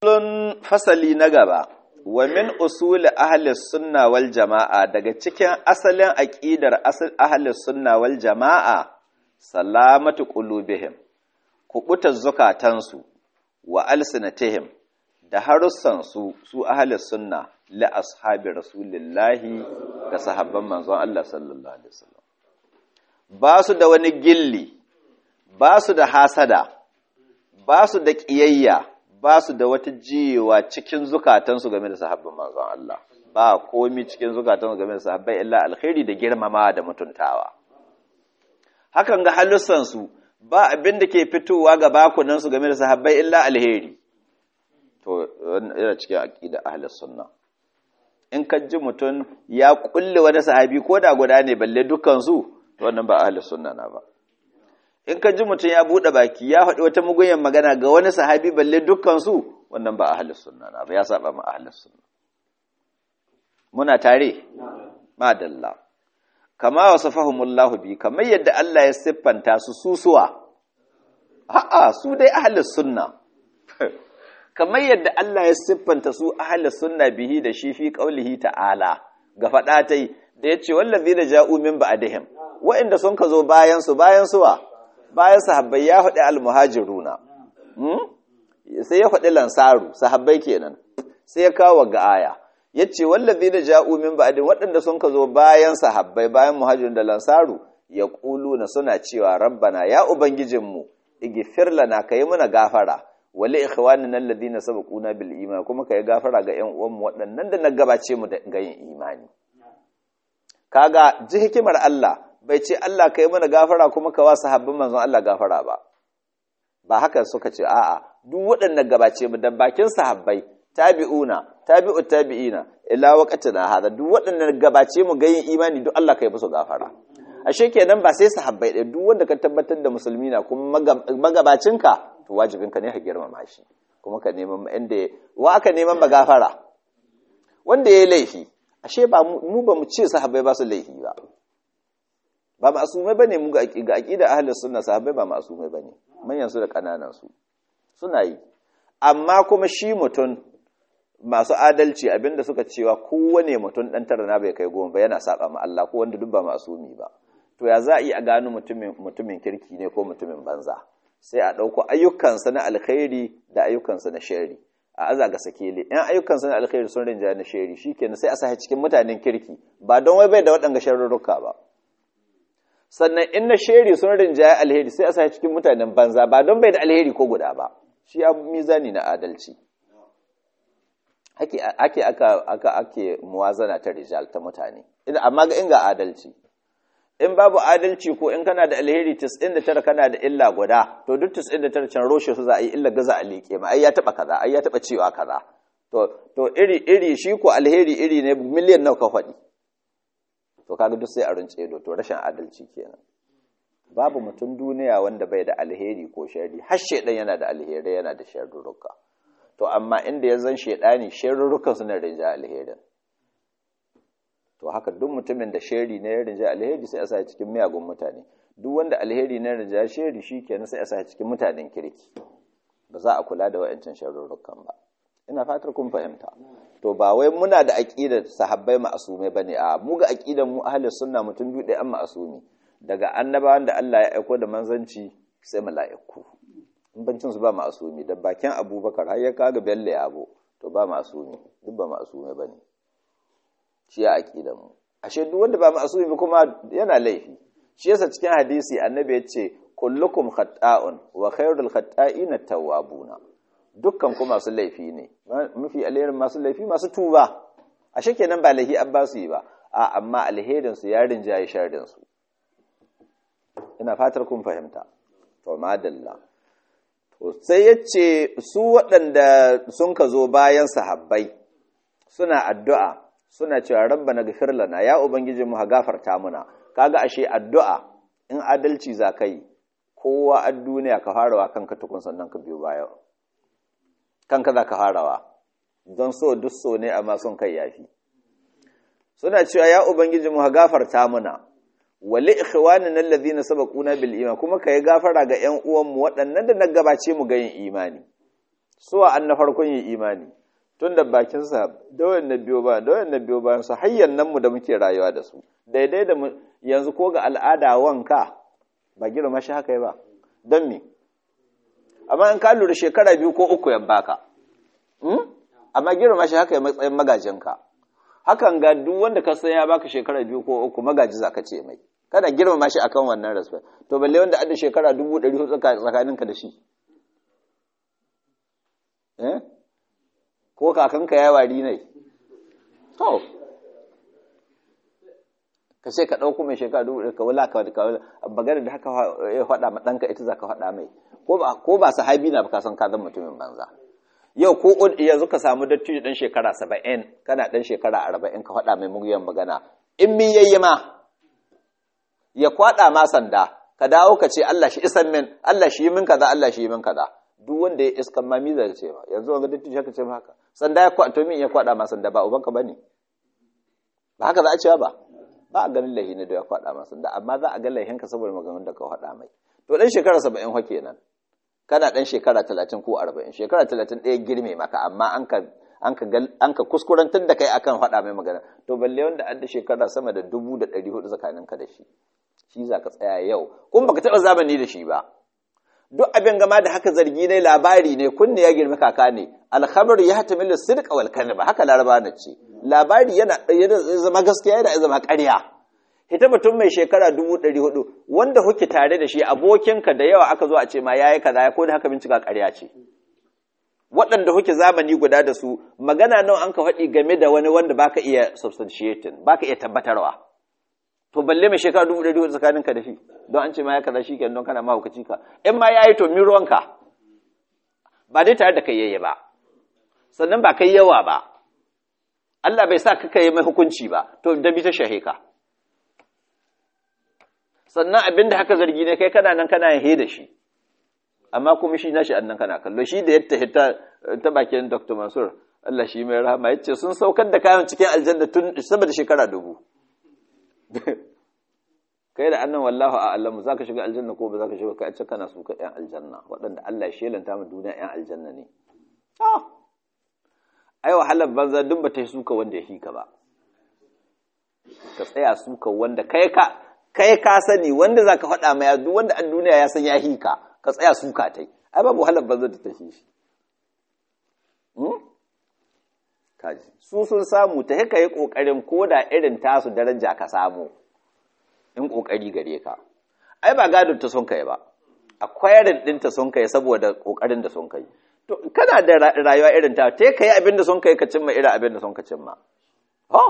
Kullun fasali na gaba, wa min usuli ahalis sunna wal jama'a daga cikin asalin aƙidar ahalis sunna wal jama'a, salamatu qulubihim kuɓutar zukatansu wa alsinatihim da harussansu su ahalis sunna li ashabi rasulillahi ga sahabban manzon Allah sallallahu alaihi wasallam ba su da wani gilli ba su da hasada ba su da ƙiyayya ba su da wata jiyewa cikin zukatansu game da sahabban manzon Allah ba komi cikin zukatansu game da sahabbai illa alkhairi da girmama da mutuntawa hakan ga halussansu ba abin da ke fitowa ga bakunansu game da sahabbai illa alheri to yana cikin aqida ahlus sunna in ka ji mutum ya kulle wani sahabi ko da guda ne balle dukkan su to wannan ba ahlus sunna na ba in ka ji mutum ya buɗe baki ya faɗi wata mugunyan magana ga wani sahabi balle dukkansu wannan ba ahlus sunna na ba ya saba ma ahlus sunna muna tare madalla kama wasafahumullahu bi kamar yadda Allah ya siffanta su susuwa a'a su dai ahlus sunna kamar yadda Allah ya siffanta su ahlus sunna bihi da shi fi qaulihi ta'ala ga faɗa tai da yace wallazina ja'u min ba'dihim wa'inda sun ka zo bayan su bayan suwa bayan sahabbai ya faɗi almuhajiruna sai ya faɗi lansaru sahabbai kenan sai ya kawo ga aya yace wallazi da ja'u min ba'din waɗanda sun ka zo bayan sahabbai bayan muhajirun da lansaru ya na suna cewa rabbana ya ubangijinmu igfir lana kai muna gafara wali ikhwanina alladhina sabaquna bil iman kuma kai gafara ga ƴan uwanmu waɗannan da na gabace mu ga yin imani kaga ji hikimar Allah bai ce Allah ka yi mana gafara kuma ka wa sahabbin manzon Allah gafara ba ba haka suka ce a'a duk waɗannan gabace mu da bakin sahabbai tabi'una tabi'ut tabi'ina ila waqtina hada duk waɗannan gabace mu ga yin imani duk Allah ka yi musu gafara ashe kenan ba sai sahabbai ɗaya duk wanda ka tabbatar da musulmi na kuma magabacinka to wajibinka ne ka girmama shi kuma ka neman inda wa aka neman magafara wanda yayi laifi ashe ba mu ba mu ce sahabbai ba su laifi ba ba ma'asumai bane mu ga aqida ahlus sunna sahabbai ba ma'asumai bane manyan su da kananan su suna yi amma kuma shi mutun masu adalci abinda suka cewa kowane mutum dan tara na bai kai goma ba yana saba ma Allah ko wanda duk ba ma'asumi ba to ya za a yi a gano mutumin mutumin kirki ne ko mutumin banza sai a dauko ayyukansa na alkhairi da ayyukansa na shari a aza ga sakele in ayyukansa na alkhairi sun rinja na shari shikenan sai a sa cikin mutanen kirki ba don wai bai da waɗanga sharurruka ba sannan in na sheri sun rinjaye alheri sai a sa cikin mutanen banza ba don bai da alheri ko guda ba shi ya mizani na adalci ake aka aka ake muwazana ta rijal ta mutane amma ga inga adalci in babu adalci ko in kana da alheri 99 kana da illa guda to duk 99 can roshe su za a yi illa gaza a liƙe ma ai ya taba kaza ai ya taba cewa kaza to to iri iri shi ko alheri iri ne miliyan nawa ka faɗi to kaga duk sai a runce ido to rashin adalci kenan babu mutum duniya wanda bai da alheri ko sharri har shedan yana da alheri yana da sharruruka to amma inda ya zan shedani sharrurukan suna rinja alherin to haka duk mutumin da sharri ne ya rinja alheri sai a sa cikin miyagun mutane duk wanda alheri ne rinja sharri shikenan sai a sa cikin mutanen kirki ba za a kula da wayancin sharrurukan ba ina fatar kun fahimta to ba wai muna da aqidar sahabbai ma'asumai bane a mu ga aqidar mu ahlus sunna mutum biyu da an ma'asumi daga annabawan da Allah ya aiko da manzanci sai mala'iku in bancin su ba ma'asumi da bakin Abubakar har ya kaga Bello yabo to ba ma'asumi duk ba ma'asumai bane shi ya aqidar mu ashe duk wanda ba ma'asumi ba kuma yana laifi shi yasa cikin hadisi annabi ya ce kullukum khata'un wa khairul khata'ina tawwabuna dukkan ku masu laifi ne mafi alherin masu laifi masu tuba ashe kenan ba laifi an ba su yi ba a amma alherin su ya rinjaye sharrin su ina fatar kun fahimta to madalla to sai yace su waɗanda sun ka zo bayan sahabbai suna addu'a suna cewa rabbana ghfir lana ya ubangiji mu gafarta muna kaga ashe addu'a in adalci za kai kowa a duniya ka farawa kanka tukun sannan ka biyo baya kanka za ka farawa don so duk so ne amma son kai yafi suna cewa ya ubangiji mu gafarta muna wali ikhwanina alladhina sabaquna bil iman kuma kai gafara ga ƴan uwanmu waɗannan da na gabace mu ga yin imani suwa an na farkon yi imani tun da bakinsa da wayan na biyo ba da wayan na biyo bayan su hayyan nan mu da muke rayuwa da su daidai da yanzu ko ga al'ada wanka ba girma shi haka ba don me amma in ka lura shekara biyu ko uku ya baka amma girma shi haka ya matsayin magajinka hakan ga duk wanda ka san ya baka shekara biyu ko uku magaji za ka ce mai kana girmama shi akan wannan respect to balle wanda adda shekara dubu ɗari hudu tsakaninka da shi eh ko kakanka ya wari ne to ka ce ka ɗauko mai shekara dubu ɗari ka wula ka bagare da haka ya faɗa ma ɗanka ita za ka faɗa mai ko ba sahabi na ba ka san ka zan mutumin banza yau ko yanzu ka samu dattijo ɗan shekara saba'in kana ɗan shekara arba'in ka faɗa mai muguyan magana in mi yayi ma ya kwaɗa ma sanda ka dawo ka ce Allah shi isan min Allah shi yi min kaza Allah shi yi min kaza duk wanda ya iskan ma miza ce ba yanzu wanga dattijo ka ce haka sanda ya kwaɗa min ya kwaɗa ma sanda ba ubanka bane ba haka za a cewa ba ba a ganin lahi ne da ya kwaɗa ma sanda amma za a ga lahinka saboda maganganun da ka faɗa mai to ɗan shekara saba'in fa kenan kana ɗan shekara talatin ko arba'in shekara talatin ɗaya girme maka amma an ka an ka kuskurantar da kai akan faɗa mai magana to balle wanda an da shekara sama da dubu da ɗari hudu tsakaninka da shi shi za ka tsaya yau kuma baka taɓa zamani da shi ba duk abin gama da haka zargi ne labari ne kunne ya girma kaka ne alhamar ya hatamilu sirqa wal ba haka laraba na ce labari yana zama gaskiya yana zama ƙarya ita mutum mai shekara dubu ɗari hudu wanda huke tare da shi abokinka da yawa aka zo a ce ma yayi kaza ya ko da haka bincika ƙarya ce waɗanda huke zamani guda da su magana nawa an ka faɗi game da wani wanda baka iya substantiating baka iya tabbatarwa to balle mai shekara dubu ɗari hudu tsakaninka da shi don an ce ma ya kaza shi kenan don kana mahaukaci ka in ma ya yi to mi ruwanka ba dai tare da kai yayye ba sannan ba kai yawa ba Allah bai sa ka kai mai hukunci ba to da bi ta shahe ka sannan abin da haka zargi ne kai kana nan kana he da shi amma kuma shi nashi annan kana kallo shi da yadda hita ta bakin Dr. Mansur Allah shi mai rahama yace sun saukar da kayan cikin aljanna tun sama da shekara dubu kai da annan wallahu a'lamu zaka shiga aljanna ko ba zaka shiga kai ce kana suka yan aljanna waɗanda Allah ya shelanta mu duniya yan aljanna ne ah ai wahalar banza duk ba ta suka wanda ya hika ba ka tsaya suka wanda kai ka kai ka sani wanda zaka faɗa mai duk wanda a duniya ya san ya hika ka tsaya suka tai ai babu wahalar banza da ta shi kaji su sun samu ta haka yi kokarin koda irin tasu daraja ka samu in ƙoƙari gare ka ai ba gadon ta sun kai ba akwai din ta sun kai saboda ƙoƙarin da sun kai to kana da rayuwa irin ta te kai abin da sun kai ka cimma irin abin da sun ka cimma ha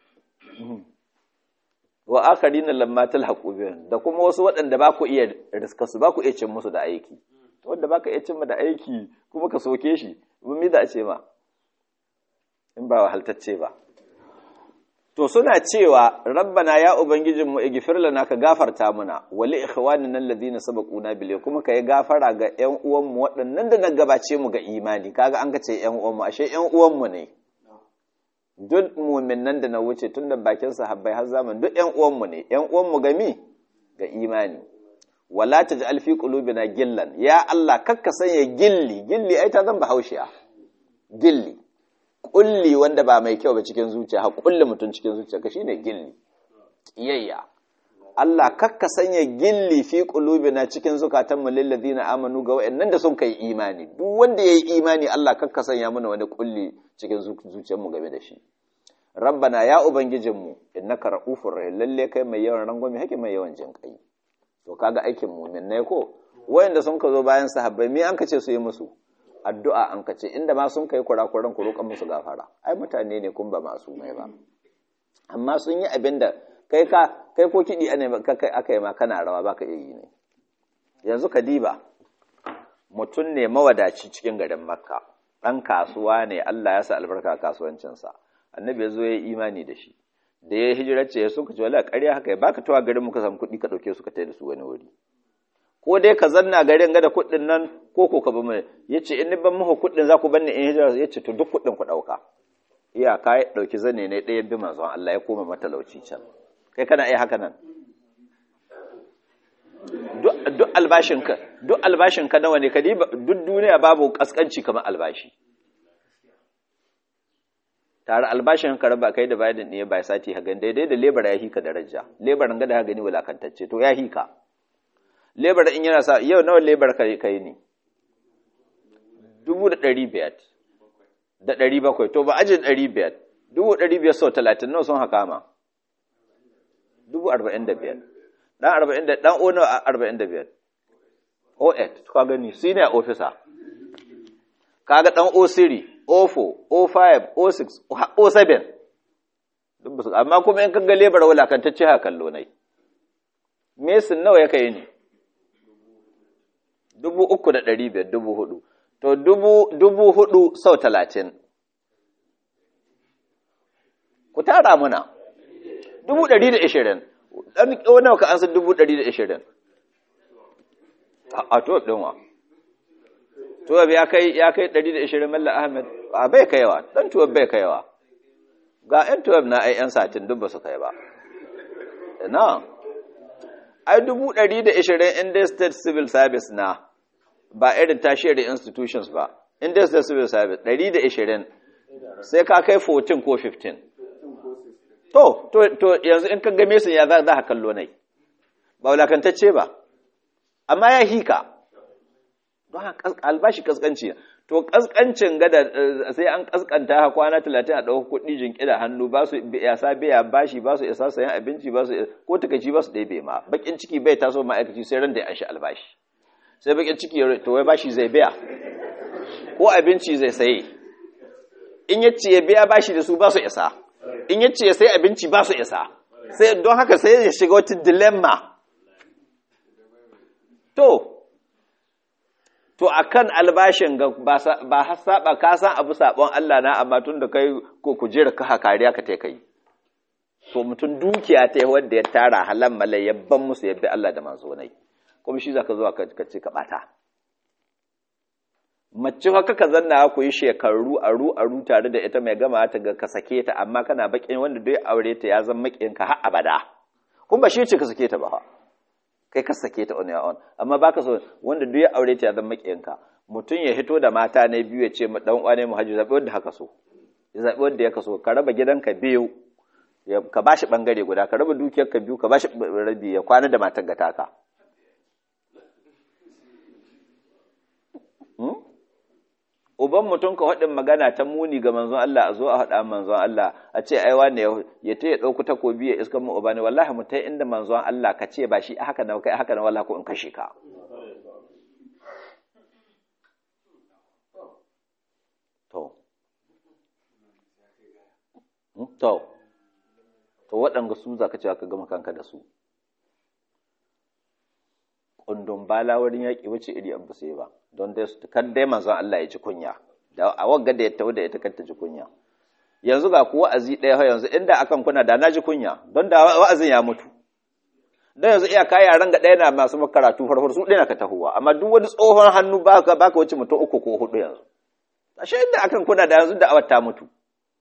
wa akharin lamma talhaqu bihim da kuma wasu waɗanda ba ku iya riska su ba ku iya cin musu da aiki wanda ba ka iya cimma da aiki kuma ka soke shi mun mi da a ce ma in ba wahaltacce ba to suna cewa rabbana ya ubangijinmu igfir lana ka gafarta muna wali ikhwanina alladhina sabaquna bil kuma kai gafara ga ƴan uwanmu waɗannan da na gabace mu ga imani kaga an kace ƴan uwanmu ashe ƴan uwanmu ne duk mu'minan da na wuce tun da bakin sahabbai har zaman duk ƴan uwanmu ne ƴan uwanmu ga mi ga imani wala taj'al fi qulubina gillan ya Allah kakka sanya gilli gilli ai ta zan bahaushiya gilli kulli wanda ba mai kyau ba cikin zuciya ha kulli mutum cikin zuciya ka shine gilli kiyayya Allah kakka sanya gilli fi qulubina cikin zukatanmu lil ladina amanu ga wayannan da sun kai imani duk wanda yayi imani Allah kakka sanya mana wani kulli cikin zuciyarmu game da shi rabbana ya ubangijinmu innaka raufur rahim lalle kai mai yawan rangwame hake mai yawan jin kai to kaga aikin mu'min ne ko wayanda sun ka zo bayan sahabbai me an kace su yi musu addu'a an kace inda ma sun kai kurakuran ku roƙan musu gafara ai mutane ne kun ba masu mai ba amma sun yi abin da kai ka kai ko kiɗi ne aka yi ma kana rawa baka iya yi ne yanzu ka diba mutum ne mawadaci cikin garin makka ɗan kasuwa ne Allah ya sa albarka kasuwancinsa annabi ya zo ya yi imani da shi da ya hijirar ce sun ka ce wala ƙarya haka ya baka tawa garin muka samu kuɗi ka ɗauke su ka tai da su wani wuri ko dai ka zanna garin ga da kuɗin nan ko ko ka bi mu yace in ni ban muku kuɗin za ku bar ni in hijira yace to duk kuɗin ku ɗauka iyaka ya ɗauki zane ne ɗaya bi manzon Allah ya koma matalauci can kai kana iya haka nan duk albashinka duk albashinka nawa ne ka duk duniya babu kaskanci kamar albashi tare albashin ka raba kai da bayan ne bai sati hagan daidai da lebar ya hika daraja lebaran ga da ha gani wulakantacce to ya hika lebar in yana sa yau nawa lebar kai kai ne dubu da ɗari biyar da ɗari bakwai to ba ajin ɗari biyar dubu ɗari biyar sau talatin nawa sun haka ma dubu arba'in da biyar ɗan arba'in da ɗan o nawa arba'in da biyar o eight ka gani senior officer kaga ɗan o siri O4, O5, O6, O7 duk ba su amma kuma in kaga lebar wulakantacce ha kallo nai mesin nawa ya kai ne dubu uku da ɗari biyar dubu hudu to dubu dubu hudu sau talatin ku tara muna dubu ɗari da ishirin ɗan nawa ka ansa dubu ɗari da ishirin a to ɗinwa tuwab ya kai ya kai 120 malla ahmed a bai kaiwa dan tuwab bai kaiwa ga yan tuwab na ai yan satin duk ba su kai ba na ai 120 in dai state civil service na ba irin tertiary institutions ba in dai state civil service 120 sai ka kai 14 ko 15 to to to yanzu in ka game su ya za ka kallo nai ba wulakantacce ba amma ya hika don albashi kaskanci to kaskancin gada sai an kaskanta ha kwana talatin a ɗauka kuɗi jinƙi da hannu ba su yasa biya bashi ba su isa sayan abinci ba su ko takaici ba su ɗebe ma bakin ciki bai taso ma'aikaci sai ran da ya shi albashi sai bakin ciki to wai bashi zai biya ko abinci zai saye in ya ce ya biya bashi da su ba su isa in ya ce ya sai abinci ba su isa sai don haka sai ya shiga wata dilemma to to akan albashin ga ba har saba ka san abu sabon Allah na amma tun da kai ko kujera ka kariya ka tai kai to mutum dukiya ta wanda ya tara halan malai yabban musu yabbi Allah da manzo nai kuma shi zaka zo ka ce ka bata mace haka ka zanna ku yi shekaru aru aru tare da ita mai gama ta ga ka sake ta amma kana bakin wanda dai aure ta ya zama makin ka har abada kuma ba shi ce ka sake ta ba kai ka sake ta on your own amma baka so wanda duk ya aure ta ya zama makiyanka mutum ya hito da mata ne biyu ya ce ma dan uwa ne mu haji zabi wanda haka so ya zabi wanda ya kaso ka raba gidanka biyu ka bashi bangare guda ka raba dukiyar ka biyu ka bashi rabi ya kwana da matar ga taka uban mutum ka haɗin magana ta muni ga manzon Allah a zo a haɗa manzon Allah a ce ai wane ya ta ya ɗauku takobi ya iskan mu uba ne wallahi mu ta inda manzon Allah ka ce ba shi haka na kai haka na wallahi ko in kashe ka to to to waɗanga su za ka ce ka gama kanka da su kundin bala wurin yaƙi wace iri abu sai ba don dai kan dai manzon Allah ya ji kunya da a wagga da ya tawo da ita kar ta ji kunya yanzu ga ku wa'azi ɗaya yanzu inda akan kuna da na ji kunya don da wa'azin ya mutu don yanzu iya kaya yaran ga ɗaya na masu makaratu farfar su ɗaya ka tahowa amma duk wani tsohon hannu baka baka wuce mutum uku ko hudu yanzu ashe inda akan kuna da yanzu da awar ta mutu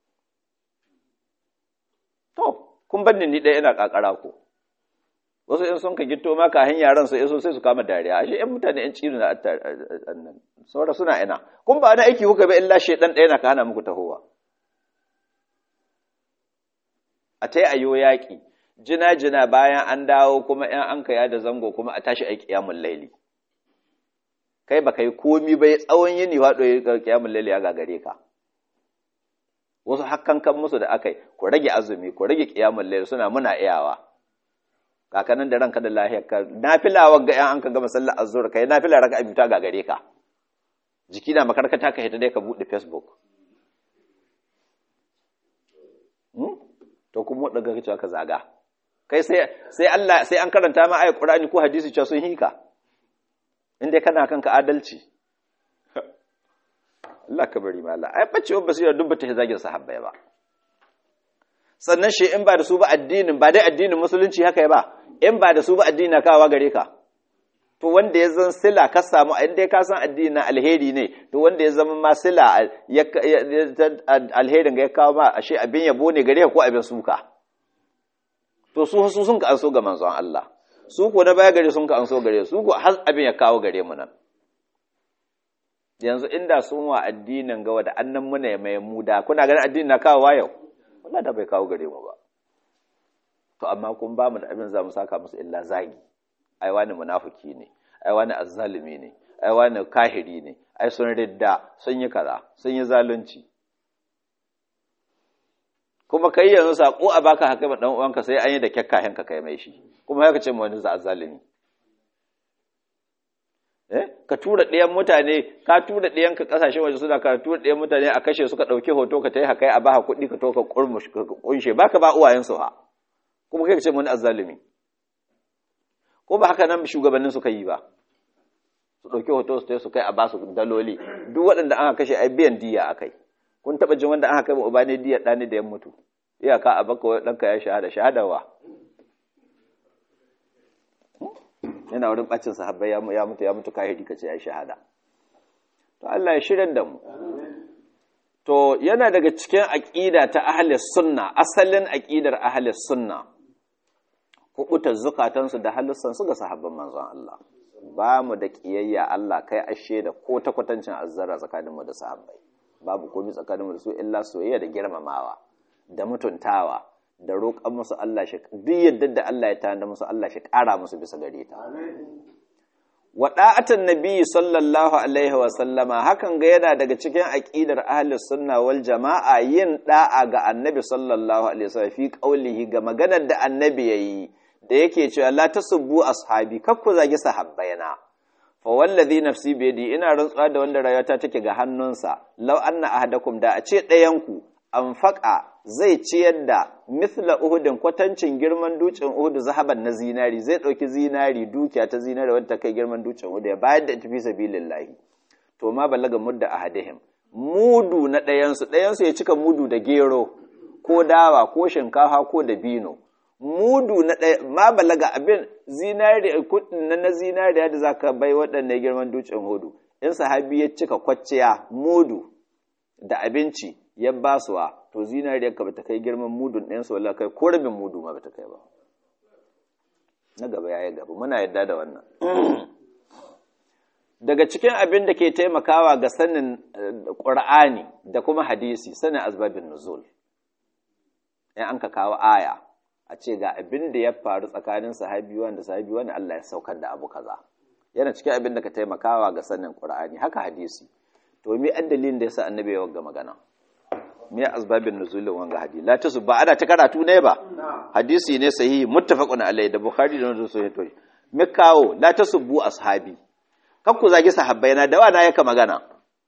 to kun banni ni ɗaya ina kakara ko wasu in sun ka gito ma kahin yaran su iso sai su kama dariya ashe ƴan mutane ƴan ciro na annan saboda suna ina kun ba na aiki kuka ba illa shedan ɗaya na ka hana muku tahowa a tai ayo yaƙi jina jina bayan an dawo kuma ƴan an kaya da zango kuma a tashi aiki yamun laili kai baka yi komi bai tsawon yini waɗo ya kiyamun laili ya gagare ka wasu hakkan kan musu da akai ku rage azumi ku rage kiyamun laili suna muna iyawa kakanin da ranka da lahiyar ka nafila wagga yan an ka gama sallar azhur kai nafila raka abi ta gagare ka jiki na makarkata ka hita dai ka bude facebook hmm? to kuma wadda ga cewa ka zaga kai sai sai Allah sai an karanta ma ayat Qur'ani ko hadisi cewa sun hika inda kana kanka adalci Allah ka bari mala ai bacewar basira duk bata zagin sahabbai ba sannan shi in ba da su ba addinin ba dai addinin musulunci haka ba in ba da su ba addini na kawa gare ka to wanda ya zan sila ka samu in dai ka san addini na alheri ne to wanda ya zama ma sila alherin ga ya kawo ma ashe abin yabo ne gare ka ko abin suka to su su sun ka an so ga manzon Allah su ko na baya gare sun ka an so gare su ko har abin ya kawo gare mu nan yanzu inda sun wa addinin gawa da annan muna mai muda kuna ganin addinin na kawo wa yau wallahi da bai kawo gare mu ba to amma kun ba mu da abin za mu saka musu illa zagi ai wani munafiki ne ai wani azzalimi ne ai wani kahiri ne ai sun ridda sun yi kaza sun yi zalunci kuma kai yanzu sako a baka haka ba dan uwanka sai an yi da kyakkahin ka kai mai shi kuma haka ce mu wani azzalimi eh ka tura ɗayan mutane ka tura ɗayan ka kasashen waje suna ka tura ɗayan mutane a kashe suka ɗauki hoto ka ta yi haka a baka kuɗi ka to ka kunshe baka ba uwayensu ha kuma kai ka ce mu wani azzalimi ko ba haka nan shugabannin suka yi ba su ɗauki hoto su su kai a basu daloli duk waɗanda aka kashe ai biyan diya akai kun taɓa jin wanda aka kai ma uba ne diya ɗani da ya mutu iyaka a baka wani ɗanka ya shahada shahadawa yana wurin ɓacin sahabbai ya mutu ya mutu kahiri ka ce ya shahada to Allah ya shirin da mu to yana daga cikin aƙida ta ahlus sunna asalin aƙidar ahlus sunna kubutar zukatansu da halussansu ga sahabban manzon Allah ba mu da ƙiyayya Allah kai ashe da ko ta kwatancin azzara tsakaninmu da sahabbai babu komai tsakaninmu da su illa soyayya da girmamawa da mutuntawa da roƙon musu Allah shi duk yadda da Allah ya tanda musu Allah shi ƙara musu bisa gare ta wa da'atan nabiyyi sallallahu alaihi wa sallama hakan ga yana daga cikin aqidar ahlus sunna wal jama'a yin da'a ga annabi sallallahu alaihi wasallam fi qaulihi ga maganar da annabi yayi da yake cewa la tasubbu ashabi kakku zagi sahabbaina fa wallazi nafsi bi yadi ina rantsuwa da wanda rayuwata take ga hannunsa law anna ahadakum da a ce ɗayanku anfaqa zai ciyar da mithla uhudin kwatancin girman dutsen uhud zahaban na zinari zai ɗauki zinari dukiya ta zinari wadda kai girman dutsen uhud ya bayar da tafi sabilillahi to ma balaga mudda ahadihim mudu na ɗayansu ɗayansu ya cika mudu da gero ko dawa ko shinkafa ko da bino mudu na ɗaya ma balaga abin zinari kudin na na zinariya da zaka bai waɗannan girman dutsen hudu in sahabi ya cika kwacciya mudu da abinci ya basuwa to zinariyar ka bata kai girman mudun ɗayan su wallahi kai ko rabin mudu ma bata kai ba na gaba yayi gaba muna yadda da wannan daga cikin abin da ke taimakawa ga sanin Qur'ani da kuma hadisi sanin asbabin nuzul in an ka kawo aya a ce ga abin da ya faru tsakanin sahabi wanda sahabi wanda Allah ya saukar da abu kaza yana cikin abin da ka taimakawa ga sanin Qur'ani haka hadisi to me addalin da yasa annabi ya wagga magana me asbabin nuzulin wanga hadisi la tasu ba ana ta karatu ne ba hadisi ne sahihi muttafaqun alai da bukhari da muslim to me kawo la tasubbu ashabi kan ku zagi sahabbai na da wana yaka magana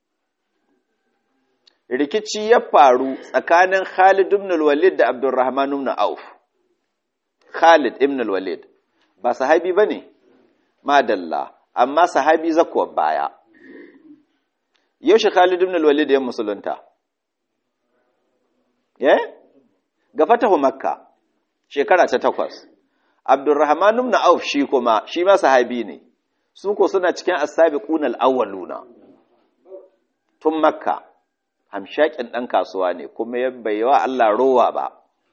rikici ya faru tsakanin Khalid ibn al-Walid da Abdurrahman ibn Auf Khalid ibn al-Walid ba sahabi bane madalla amma sahabi zakuwa baya yaushe Khalid ibn al-Walid ya musulunta eh ga fatahu makka shekara ta takwas Abdurrahman ibn Auf shi kuma shi ma sahabi ne su ko suna cikin as-sabiquna al-awwaluna tun makka hamshakin dan kasuwa ne kuma ya baiwa Allah rowa ba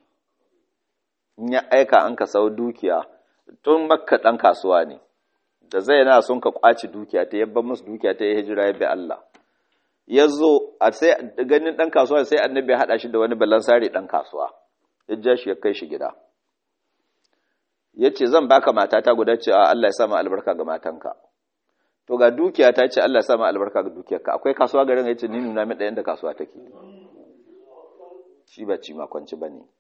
in ya aika an ka sau dukiya tun makka ɗan kasuwa ne da zai na sun ka kwaci dukiya ta yabban musu dukiya ta yi hijira ya bi Allah ya zo a sai ganin ɗan kasuwa sai annabi ya haɗa shi da wani balansari ɗan kasuwa ya ja shi ya kai shi gida ya ce zan baka matata guda ce a Allah ya sama albarka ga matanka to ga dukiya ta ce Allah ya sama albarka ga dukiyarka akwai kasuwa garin ya ce ni nuna min ɗayan da kasuwa take shi ba ci makwanci ba ne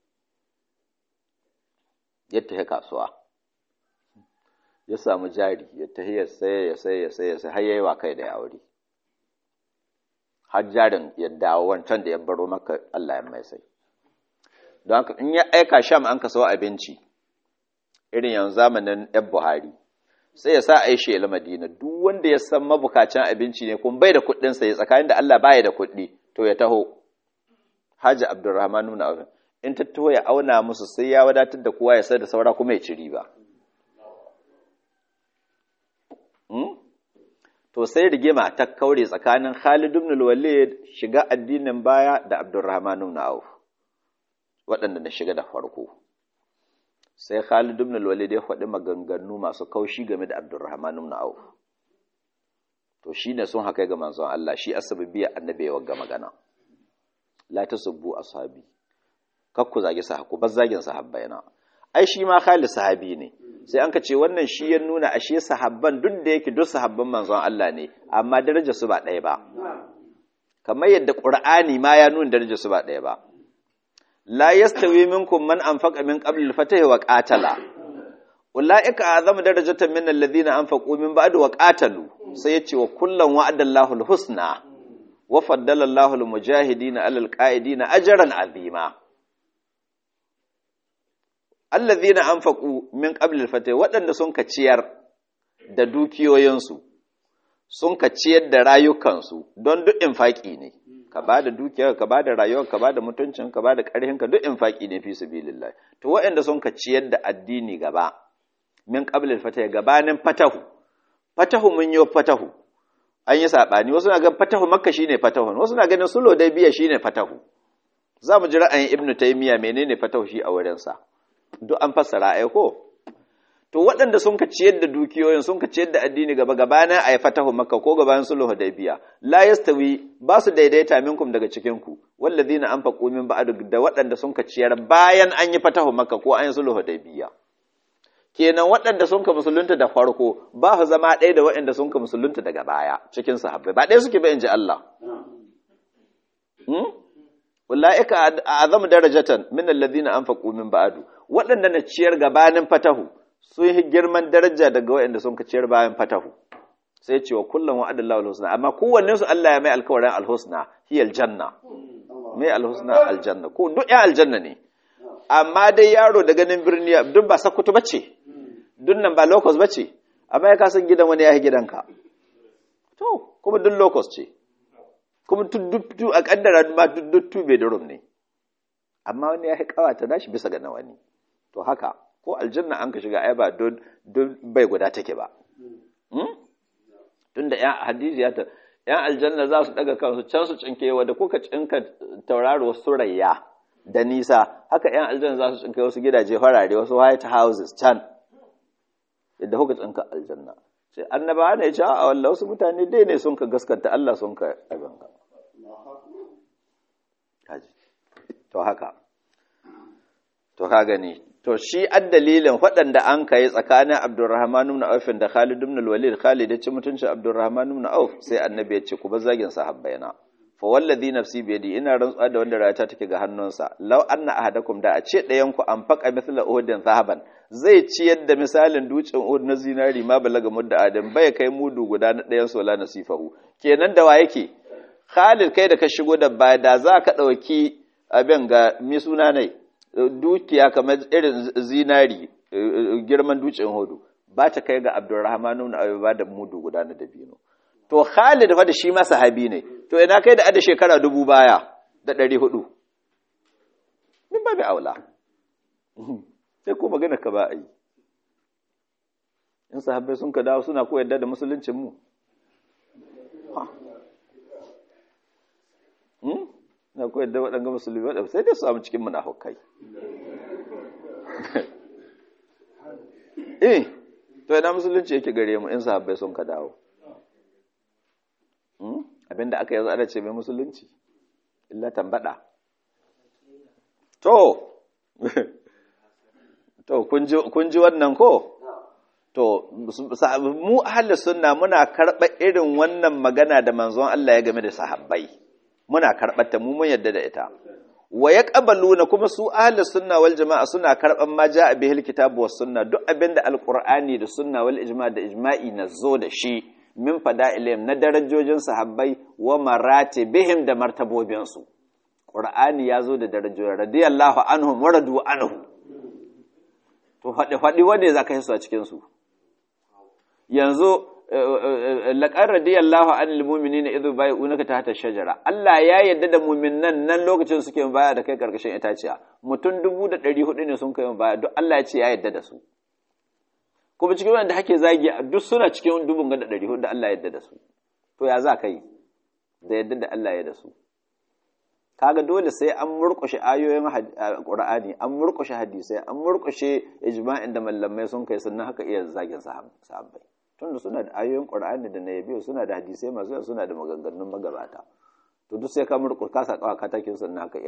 ya tafi kasuwa ya samu jari ya tafi ya saye ya saye ya saye ya saye har yayi wa kai da aure har jarin ya dawo wancan da ya baro maka Allah ya mai sai don haka in ya aika sham an ka sawo abinci irin yanzu zamanin yan Buhari sai ya sa aishe ila Madina duk wanda ya san mabukacin abinci ne kuma bai da kuɗin sa ya tsakanin da Allah baya da kuɗi to ya taho Haji Abdulrahman ibn Auf in ta taho ya auna musu sai ya wadatar da kowa ya sai da saura kuma ya ci riba to sai rigima ta kaure tsakanin Khalid ibn al-Walid shiga addinin baya da Abdurrahman ibn Auf waɗanda na shiga da farko sai Khalid ibn al-Walid ya faɗi maganganu masu kaushi game da Abdurrahman ibn Auf to shine sun haka ga manzon Allah shi asbabiyya annabi ya wagga magana la tasubbu ashabi kakku zage sahabku bas zagin sahabbaina ai shi ma Khalid sahabi ne sai an ka ce wannan shi ya nuna ashe sahabban duk da yake duk sahabban manzon Allah ne amma darajar su ba ɗaya ba kamar yadda Qur'ani ma ya nuna darajar su ba ɗaya ba la yastawi minkum man anfaqa min qabl al-fatah wa qatala ulaika azamu darajatan min alladhina anfaqu min ba'd wa qatalu sai yace wa kullan wa'ada Allahu al-husna wa faddala Allahu al-mujahidina 'ala al-qa'idina ajran 'azima alladhina anfaqu min qabl al-fatah waɗanda sun ka ciyar da dukiyoyinsu sun ka ciyar da rayukansu don duk infaki ne ka ba da dukiyar ka ba da rayuwar ka ba da mutuncin ka ba da ƙarfin ka duk infaki ne fi sabilillah to waɗanda sun ka ciyar da addini gaba min qablil fatah gabanin fatahu fatahu mun yi fatahu an yi sabani wasu na ganin fatahu makka shine fatahu wasu na ganin sulo dai biya shine fatahu za mu ji ra'ayin ibnu taymiya menene fatahu shi a wurin sa duk an fassara ai ko to waɗanda sun ka ciyar da dukiyoyin sun ka ciyar da addini gaba gabanin a yi fatahu makka ko gabanin sulhu hudaybiya la yastawi ba su daidaita minkum daga cikin ku wallazina anfaqu min ba'd da waɗanda sun ka ciyar bayan an yi fatahu makka ko an yi sulhu hudaybiya kenan waɗanda sun ka musulunta da farko ba su zama ɗaya da waɗanda sun ka musulunta daga baya cikin sahabbai ba ɗaya suke ba in ji Allah ulaika azamu darajatan min alladhina anfaqu min ba'du waɗanda na ciyar gabanin fatahu sun yi girman daraja daga waɗanda sun ka ciyar bayan fatahu sai cewa kullum wa adallahu alhusna amma kowanne su Allah ya mai alkawarin alhusna hi aljanna mai alhusna aljanna ko duk ya aljanna ne amma dai yaro da ganin birni duk ba sakutu bace duk nan ba locus bace amma ya kasan gidan wani ya yi gidanka to kuma duk locus ce kuma duk a kaddara ma duk two bedroom ne amma wani ya yi kawata nashi bisa ga na wani to haka ko aljanna an ka shiga ai ba don bai guda take ba tunda yan hadisi ya ta yan aljanna za su daga kansu can su cinke wadda kuka cinka tauraro surayya da nisa haka yan aljanna za su cinke wasu gidaje farare wasu white houses can yadda kuka cinka aljanna sai annaba ne ya ce a wallah wasu mutane dai ne sun ka gaskanta Allah sun ka abin ka to haka to ka gani to shi addalilin waɗanda an kai tsakanin Abdurrahman ibn Auf da Khalid ibn al-Walid Khalid ya ci mutuncin Abdurrahman ibn Auf sai annabi ya ce ku bar zagin sahabbaina fa wallazi nafsi bi yadi ina rantsuwa da wanda rayata take ga hannunsa law anna ahadakum da a ce ɗayan ku an faqa mithla uhudin zahaban zai ci yadda misalin dutsen uhud na zinari ma balaga mudda adam bai kai mudu guda na ɗayan sola nasifahu kenan da wa yake Khalid kai da ka shigo da baya da za ka ɗauki abin ga mi suna ne dukiya kamar irin zinari girman dutsen hudu ba ta kai ga abdurrahman ibn abi ba da mudu guda na dabino to Khalid fa da shi ma sahabi ne to ina kai da ada shekara dubu baya da ɗari hudu min ba bi aula sai ko magana ka ba a yi in sahabbai sun ka dawo suna ko yadda da musuluncin mu na koyar da waɗanga musulmi waɗanda sai dai su samu cikin munafukai eh to ina musulunci yake gare mu in sahabbai sun ka dawo abinda aka yanzu ana ce mai musulunci illa tambada to to kun ji wannan ko to mu ahli sunna muna karɓa irin wannan magana da manzon Allah ya game da sahabbai muna karɓar ta mu mun yadda da ita wa yaqbaluna kuma su ahli sunna wal jamaa suna karɓan ma jaa bihil kitabu was sunna duk abinda alqur'ani da sunna wal ijma da ijma'i nazo da shi min fada'ilihim na darajojin sahabbai wa maratibihim da martabobin su qur'ani yazo da darajoji radiyallahu anhum wa radu anhu to faɗi faɗi wanda zaka yi su a cikin su yanzu laƙar radiyallahu anil mu'minina idhu bai'unaka tahta shajara Allah ya yarda da mu'minan nan lokacin suke baya da kai karkashin itaciya mutum 1400 ne sun kai baya duk Allah ya ce ya yarda da su kuma cikin wanda hake zagi duk suna cikin dubun ga da 400 da Allah ya yarda da su to ya za ka yi da yarda da Allah ya da su kaga dole sai an murƙushe ayoyin Qur'ani an murƙushe hadisai an murƙushe ijma'in da mallamai sun kai sannan haka iya zagin sahabbai tunda suna da ayoyin Qur'ani da nabi suna da hadisai masu yawa suna da maganganun magabata to duk sai ka murƙushe ka sa kawa katakin sannan haka iya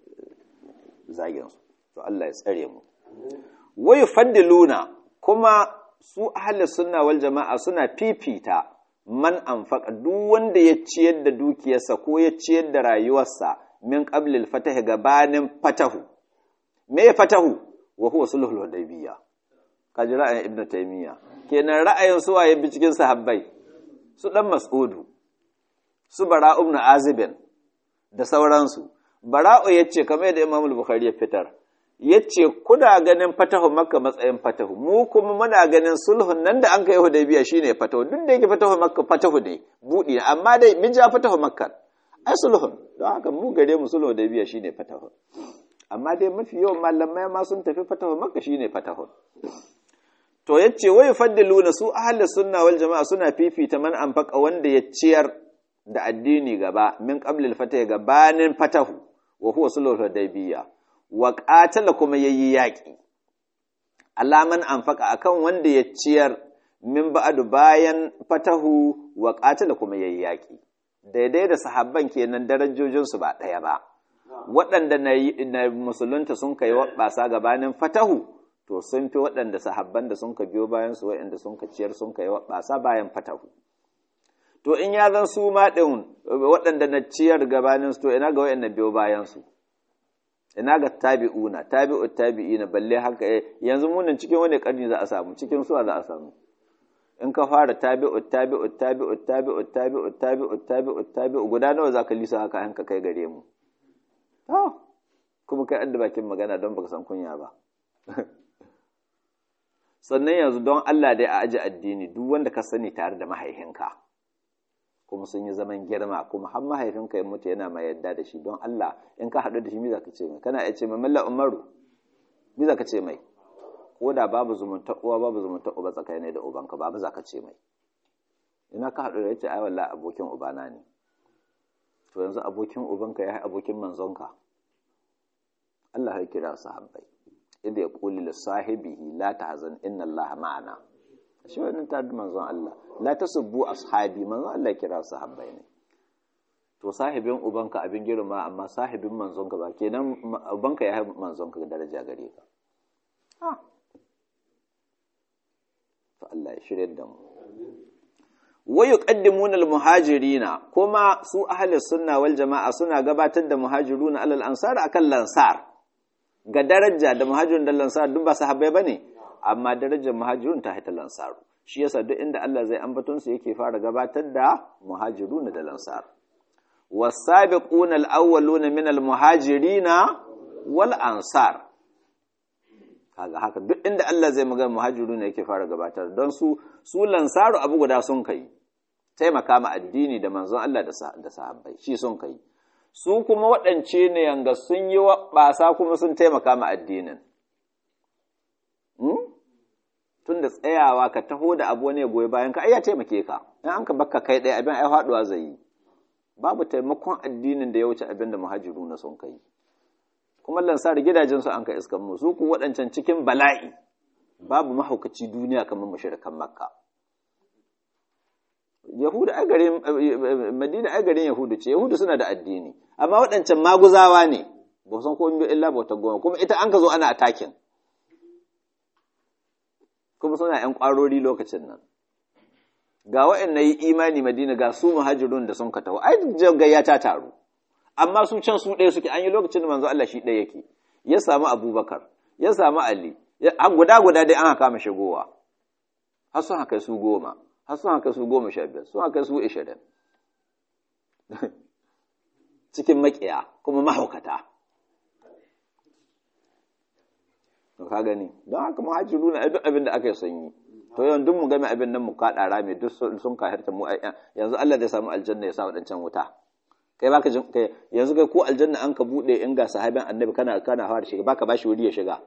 zagin su to Allah ya tsare mu wai faddiluna kuma su ahli sunna wal jama'a suna fifita man anfaqa duk wanda ya ciyar da dukiyarsa ko ya ciyar da rayuwarsa min qablil fatahi gabanin fatahu me ya fatahu wa huwa sulhul hudaybiyya kaji ra'ayin ibnu taymiya kenan ra'ayin su waye bi cikin sahabbai su dan mas'udu su bara ibn azibin da sauransu bara'u yace kamar da imam al-bukhari ya fitar yace kuna ganin fatahu makka matsayin fatahu mu kuma muna ganin sulhun nan da an kai hudaybiya shine fatahu duk da yake fatahu makka fatahu ne budi amma dai min ja fatahu makka ai sulhun don haka mu gare mu sulhu hudaybiya shine fatahu amma dai mafi yawan malamai ma sun tafi fatahu makka shine fatahu to yace wai faddiluna su ahli sunna wal jama'a suna fifita man anfaqa wanda ya ciyar da addini gaba min qablil fatahi gabanin fatahu wa huwa sulhul hudaybiyya wa qatala kuma yayi yaki alaman anfaqa akan wanda ya ciyar min ba'du bayan fatahu wa qatala kuma yayi yaki daidai da sahabban kenan darajojin su ba daya ba waɗanda na musulunta sun kai wabasa gabanin fatahu to sun fi waɗanda sahabban da sun ka biyo bayan su waɗanda sun ka ciyar sun kai wabasa bayan fatahu to in ya zan su ma ɗin waɗanda na ciyar gabanin su to ina ga waɗanda biyo bayan su ina ga tabi'una tabi'u tabi'ina balle haka yanzu munin cikin wani karni za a samu cikin suwa za a samu in ka fara tabi'u tabi'u tabi'u tabi'u tabi'u tabi'u tabi'u tabi'u guda nawa za ka lisa haka hanka kai gare mu to kuma kai adda bakin magana don baka san kunya ba sannan yanzu don Allah dai a aji addini duk wanda ka sani tare da mahaifinka kuma sun yi zaman girma kuma har mahaifinka ya mutu yana mai yadda da shi don Allah in ka haɗu da shi me za ka ce mai kana iya ce mai malla umaru me za ka ce mai ko da babu zumunta uwa babu zumunta uba tsakanin da ubanka babu za ka ce mai ina ka haɗu da yace ai wallahi abokin ubana ne to yanzu abokin ubanka ya yi abokin manzonka Allah ya kira sahabbai idda ya quli li sahibihi la tahzan inna Allah ma'ana shi wannan ta manzon Allah la tasubbu ashabi manzon Allah kira sahabbai ne to sahibin ubanka abin girma amma sahibin manzonka ba kenan ubanka ya haifi manzonka daraja gare ka ha to Allah ya shirye da mu wa yuqaddimuna al-muhajirina kuma su ahli sunna wal jama'a suna gabatar da muhajiruna alal ansar akan lansar ga daraja da muhajirun da lansar duk ba sahabbai bane amma darajar muhajirun ta haita lansaru shi yasa duk inda Allah zai ambaton su yake fara gabatar da muhajirun da lansar wasabiquna alawwaluna min almuhajirina wal ansar kaga haka duk inda Allah zai magana muhajirun yake fara gabatar don su su lansaru abu guda sun kai taimaka ma addini da manzon Allah da sahabbai shi sun kai su kuma waɗance ne yanga sun yi ɓasa kuma sun taimaka ma addinin tun da tsayawa ka taho da abu ne goyi bayan ka ai ya taimake ka in an ka bakka kai ɗaya abin ai faɗuwa zai yi babu taimakon addinin da ya wuce abin da muhajiru na sun kai kuma lansar gidajen su an ka iskan mu su ku waɗancan cikin bala'i babu mahaukaci duniya kamar mushrikan makka yahudu ai garin madina ai garin yahudu ce yahudu suna da addini amma waɗancan maguzawa ne ba san komai illa bauta goma kuma ita an ka zo ana atakin kuma suna ‘yan ƙwarori lokacin nan. Ga wa'yan na yi imani Madina ga su muhajirun da sun ka taho, ai gayya ta taru, amma su can su ɗaya suke an yi lokacin da manzo Allah shi ɗaya yake, ya samu Abubakar, ya samu Ali, an guda guda dai an haka kama shigowa, har sun haka su goma, har sun haka su goma sha biyar, sun haka su ishirin. Cikin maƙiya kuma mahaukata. ka gani don haka muhajiru na duk abin da aka yi sanyi to yawan duk mu game abin nan mu kaɗa rame duk sun kahirta mu yanzu Allah zai samu aljanna ya sa waɗancan wuta kai baka jin kai yanzu kai ko aljanna an ka bude in ga sahabin annabi kana kana fara shiga baka bashi wuri ya shiga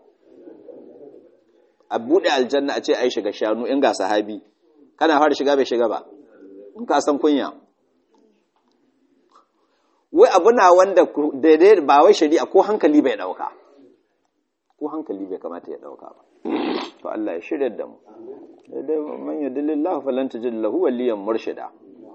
a bude aljanna a ce ai shiga shanu in ga sahabi kana fara shiga bai shiga ba in ka san kunya wai abu na wanda daidai ba wai shari'a ko hankali bai dauka ko hankali bai kamata ya dauka ba to Allah ya shirya da mu daidai man yadillillahu falan tajid lahu waliyan murshida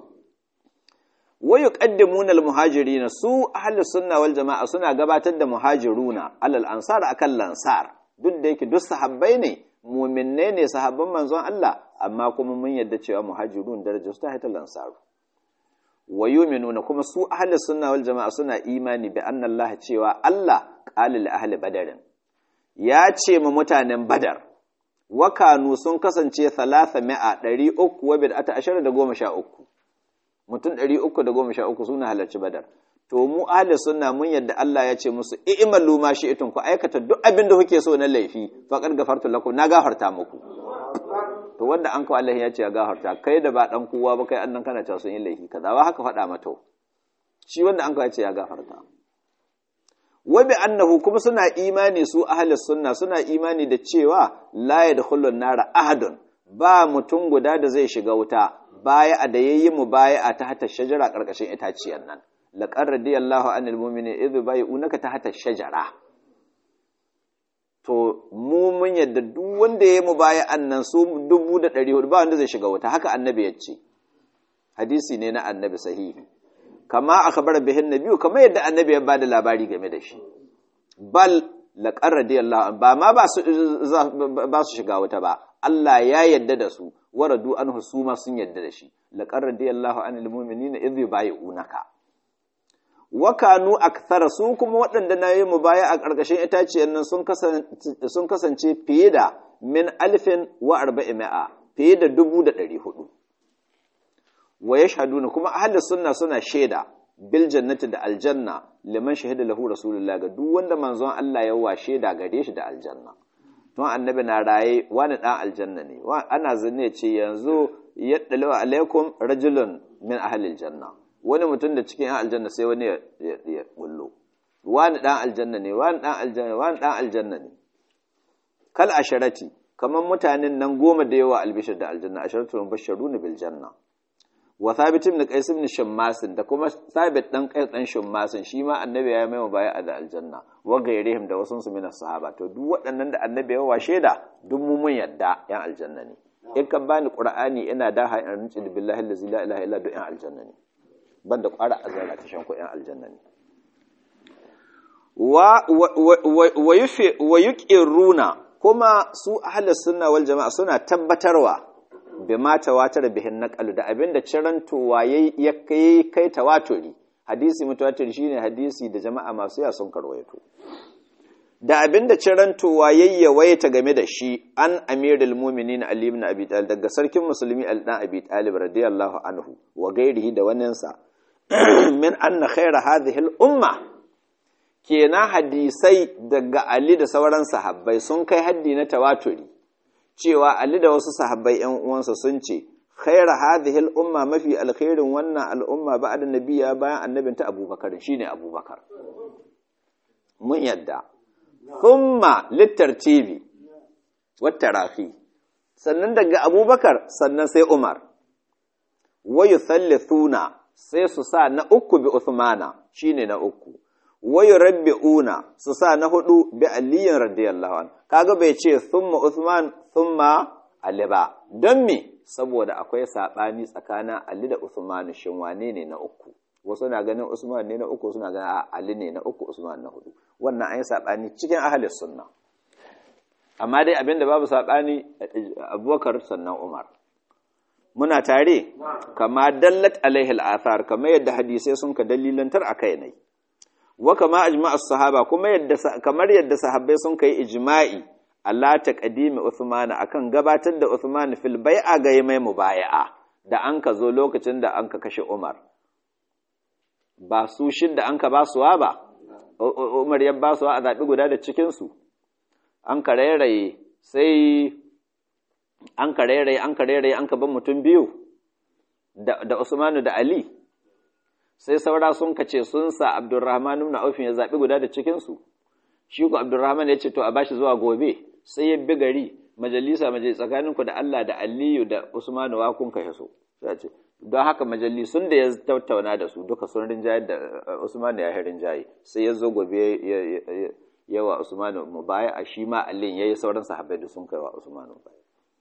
wa yuqaddimuna almuhajirin su ahli sunna wal jamaa suna gabatar da muhajiruna alal ansar akan lansar duk da yake duk sahabbai ne mu'minne ne sahabban manzon Allah amma kuma mun yadda cewa muhajirun darajar su ta haita lansaru wa yu'minuna kuma su ahli sunna wal jamaa suna imani bi anna Allah cewa Allah qala li ahli badarin ya ce ma mutanen badar wakanu sun kasance thalatha mi'a ɗari uku wa bid'ata ashirin da goma sha uku mutum ɗari uku da goma sha uku suna halarci badar to mu ahli sunna mun yadda Allah ya ce musu i'malu ma shi'tum ku aikata duk abin da kuke so na laifi faqad gafartu lakum na gafarta muku to wanda an kawo Allah ya ce ya gafarta kai da ba dan kowa ba kai annan kana cewa sun yi laifi kaza ba haka faɗa mata shi wanda an kawo ya ce ya gafarta wa bi annahu kuma suna imani su ahli sunna suna imani da cewa la yadkhulun nara ahadun ba mutum guda da zai shiga wuta baya a da yayi mu baya a tahta shajara karkashin itaciyar nan laqad radiyallahu anil mu'minin idh bai'unaka tahta shajara to mu mun yadda duk wanda yayi mu baya annan su 1400 ba wanda zai shiga wuta haka annabi ya ce hadisi ne na annabi sahihi kama akhbara bihin nabiyyu kama yadda annabi ya bada labari game da shi bal laqad radiyallahu ba ma ba su ba su shiga wuta ba Allah ya yadda da su waradu anhu su ma sun yadda da shi laqad radiyallahu anil mu'minina idh yubayyi'unaka wa kanu akthara su kuma waɗanda na yi mubaya a ƙarƙashin itaciyar nan sun kasance fiye da min alfin wa arba'ima'a fiye da dubu da ɗari hudu wa yashhaduna kuma ahlus sunna suna shaida bil jannati da aljanna liman shahida lahu rasulullah ga duk wanda manzon Allah ya wa shaida gare shi da aljanna don annabi na raye wani dan aljanna ne ana zanne ce yanzu yaddalu alaikum rajulun min ahli aljanna wani mutum da cikin yan aljanna sai wani ya bullo wani dan aljanna ne wani dan aljanna wani dan aljanna ne kal asharati kaman mutanen nan goma da yawa albishir da aljanna asharatu mubashshiruna bil janna wa thabit ibn qais ibn shammas da kuma thabit dan qais dan shammas shi ma annabi ya mai baya da aljanna wa gairihim da wasun su min sahaba to duk waɗannan da annabi ya wa shaida duk mu mun yadda yan aljanna ne in ka bani qur'ani ina da ha in rinci billahi allazi la ilaha illa duk yan aljanna ne banda ƙwara azara ta shan ko yan aljanna ne wa wa yuqiruna kuma su ahlus sunna wal jama'a suna tabbatarwa bi ma tawatar bihin naqalu da abinda cirantowa ya kai kai tawaturi hadisi mutawatir shine hadisi da jama'a masu ya sun karwaito da abinda cirantowa yayyawaita game da shi an amirul mu'minin ali ibn abi talib daga sarkin musulmi al dan abi talib radiyallahu anhu wa gairihi da waninsa min anna khayra hadhihi al umma kenan hadisai daga ali da sauran sahabbai sun kai haddi na tawaturi cewa Ali da wasu sahabbai ‘yan uwansa sun ce, Khaira hadhihi al'umma mafi alkhairin wannan al'umma ba da nabiya bayan annabinta abubakar shi ne abubakar. Mun yadda. Thumma littar TV, wata rafi, sannan daga abubakar sannan sai Umar. Wayu thuna sai su sa na uku bi Uthmana shi ne na uku. wayu rabbi'una su sa na hudu bi aliyin radiyallahu an kaga bai ce thumma Uthman thumma Ali ba don me saboda akwai sabani tsakanin Ali da Uthman shin wane ne na uku wasu na ganin Usman ne na uku suna ganin Ali ne na uku Usman na hudu wannan an yi sabani cikin ahli sunna amma dai abinda babu sabani Abubakar sannan Umar muna tare kama dallat alaihi al-athar kamar yadda hadisai sun ka dalilantar akai ne wa kama ajma as-sahaba kuma yadda kamar yadda sahabbai sun kai ijma'i Allah ta qadimi Uthman akan gabatar da Uthman fil bai'a ga mai mubaya'a da an ka zo lokacin da an ka kashe Umar ba su shin da an ka ba suwa ba Umar ya ba suwa a zabi guda da cikin su an ka rairaye sai an ka rairaye an ka rairaye an ka ban mutum biyu da da Usmanu da Ali sai saura sun kace sun sa Abdurrahman ibn Auf ya zabi guda da cikin su shi ko Abdurrahman ya ce to a bashi zuwa gobe sai ya bi gari majalisa majalisa tsakanin ku da Allah da Aliyu da Usman wa kun kashe so sai ce don haka majalisun da ya tattauna da su duka sun rinjaye da Usman ya yi rinjaye sai ya zo gobe yawa Usman mu baya a shi ma allin yayi sauran sahabbai da sun kai wa Usman baya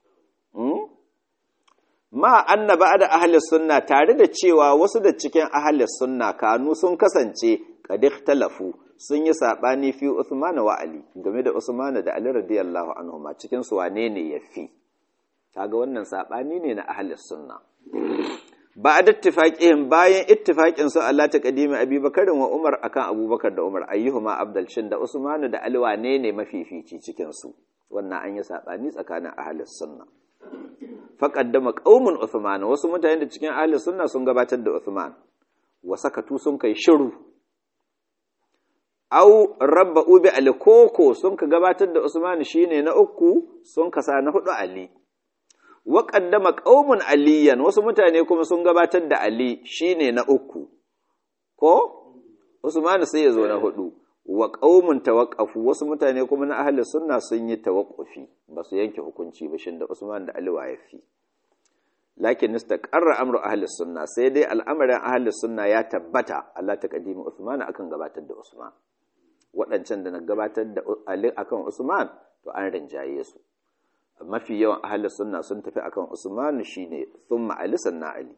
ma anna ba'da ahli sunna tare da cewa wasu da cikin ahli sunna kanu sun kasance qad ikhtalafu sun yi sabani fi Uthman wa Ali game da Usman da Ali radiyallahu anhuma cikin su wane ne yafi kaga wannan sabani ne na ahli sunna ba'da ittifaqihim bayan ittifaqin su Allah ta kadimi Abubakar wa Umar akan Abubakar da Umar ayyuhuma abdal shin da Usman da Ali wane ne mafifici cikin su wannan an yi sabani tsakanin ahli sunna faƙaddama ƙaumin Uthman wasu mutane da cikin ahli sunna sun gabatar da Uthman wa sakatu sun kai shiru au rabba ubi ali koko sun ka gabatar da Usman shine na uku sun kasa na hudu Ali wa qaddama qaumun aliyan wasu mutane kuma sun gabatar da Ali shine na uku ko Usman sai ya zo na hudu wa qaumun tawaqqafu wasu mutane kuma na ahli sunna sun yi tawaqqufi ba su yanke hukunci ba shin da Usman da Ali waye fi lakin istaqarra amru ahli sunna sai dai al'amarin ahli sunna ya tabbata Allah ta kadimi Usman akan gabatar da Usman waɗancan da na gabatar da Ali akan Usman to an rinjaye su mafi yawan ahli sunna sun tafi akan Usman shine thumma Ali sannan Ali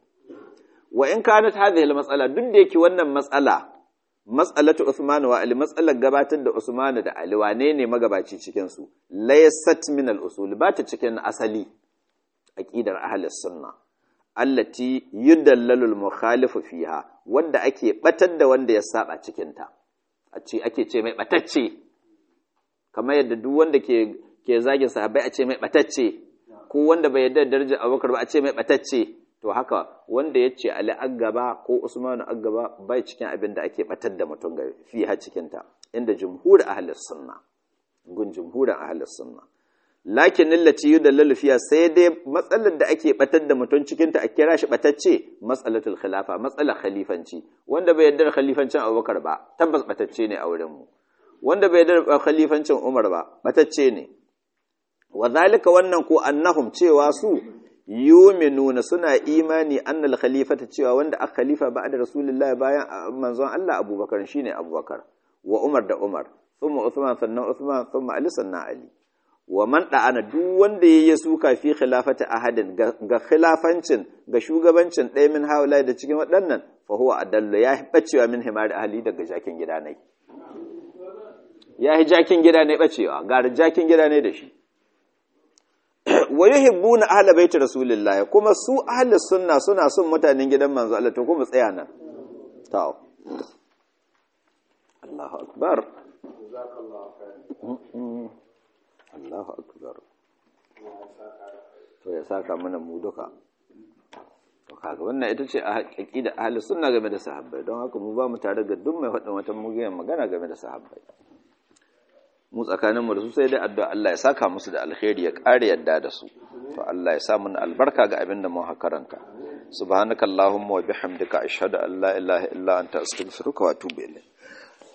wa in kanat hadhihi al-mas'ala duk da yake wannan matsala matsalatu Usman wa Ali matsalar gabatar da Usman da Ali wane ne magabaci cikin su laysat min al-usul ba ta cikin asali aqidar ahlus sunna allati yudallalu al-mukhalifu fiha wanda ake batar da wanda ya saba cikin ta a ce ake ce mai batacce kamar yadda duk wanda ke ke zagin sahabbai a ce mai batacce ko wanda bai yarda darajar Abubakar ba a ce mai batacce to haka wanda ya ce Ali Aggaba ko Usmanu Aggaba bai cikin abin da ake batar da mutum ga fi ha cikin ta inda jumhur ahlus sunna gun jumhurin ahlus sunna lakin allati yudallalu fiha sai dai matsalar da ake batar da mutum cikin ta a kira shi batacce matsalatul khilafa matsalar khalifanci wanda bai yarda khalifancin Abubakar ba tabbas batacce ne a wurin mu wanda bai yarda khalifancin Umar ba batacce ne wa zalika wannan ko annahum cewa su yuminuna suna imani annal khalifata cewa wanda aka khalifa ba'da rasulullahi bayan manzon Allah Abubakar shine Abubakar wa Umar da Umar thumma Uthman sannan Uthman thumma Ali sannan Ali wa man da'ana duk wanda yayi suka fi khilafati ahadin ga khilafancin ga shugabancin ɗaya min haula da cikin waɗannan fa huwa adallu ya bacewa min himari ahli daga jakin gida ne ya hi jakin gida ne bacewa ga jakin gida ne da shi wa yuhibbuna ahla baiti rasulillahi kuma su ahli sunna suna son mutanen gidan manzo Allah to kuma tsaya nan to Allahu akbar Allahu akbar to ya saka mana mu duka to kaga wannan ita ce a aqida ahli sunna game da sahabbai don haka mu ba mu tare da duk mai faɗin wata mugiyan magana game da sahabbai mu tsakaninmu da su sai dai addu'a Allah ya saka musu da alkhairi ya ƙare yadda da su to Allah ya sa mun albarka ga abin da mu karanta subhanakallahumma wa bihamdika ashhadu an la ilaha illa anta astaghfiruka wa atubu ilayk